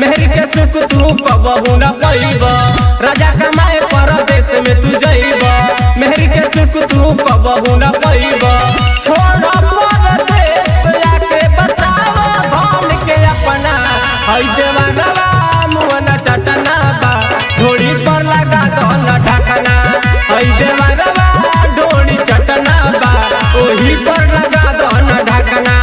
मेहर के सुख तू कबहू न पैब राजा कमाए परदेश में तू जइब मेहर के सुख तू कबहू न पैब छोड़ परदेश आके बचाव धन के अपना हई देवानवा मुहना चटना बा ढोड़ी पर लगा दन ढकना हई देवानवा ढोड़ी चटना बा ओही पर लगा दन ढकना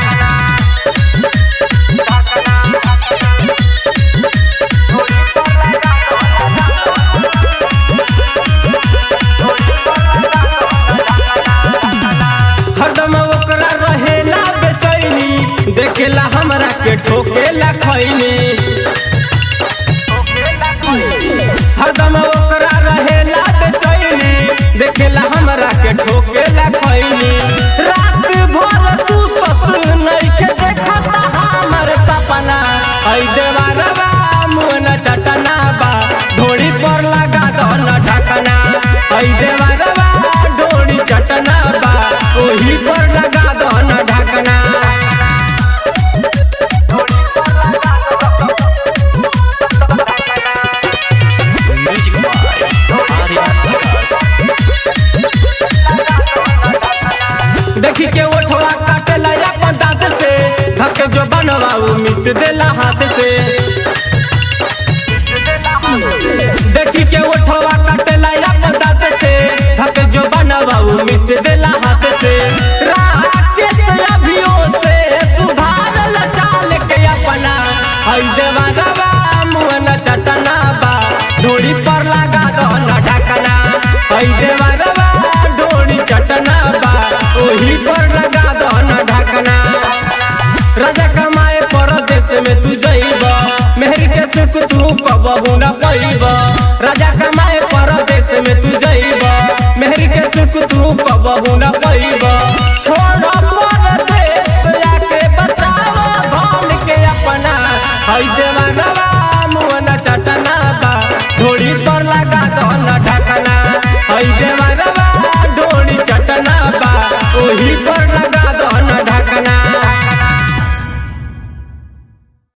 हरदम ओकरा रहेला बेचैनी देखेला हमरा के ठोकेला खैनी हरदम ओकरा रहेला बेचैनी देखेला हमरा के ठोकेला खैनी रात भर सुतत नइखे देखता हमर सपना हई देवारवा मुन चटना बा ढोड़ी पर लगा दन ढकना हई देवारवा ढोड़ी चटना बा ओही पर लगा दन ढकना Music by Arya Vikas. देखी के ओठवा काटेला अपन दांत से धके जो बनवाऊ मिस देला हाथ से देखी के ओठवा काटेला अपन दांत से धके जो बनवाऊ मिस देला हाथ से राकेश अभियो से सुधारल चाल के अपना हई देवा रवा मुहन चटना बा ढोड़ी पर लगा दन ढकना हई देवा रवा ढोड़ी चटना बा ओही पर लगा दन ढकना राजा कमाए परदेश में तू जइब मेहर के सुख तू कबहू न पैब राजा कमाए परदेश में तू जइब मेहर के सुख तू कबहू न पैब छोड़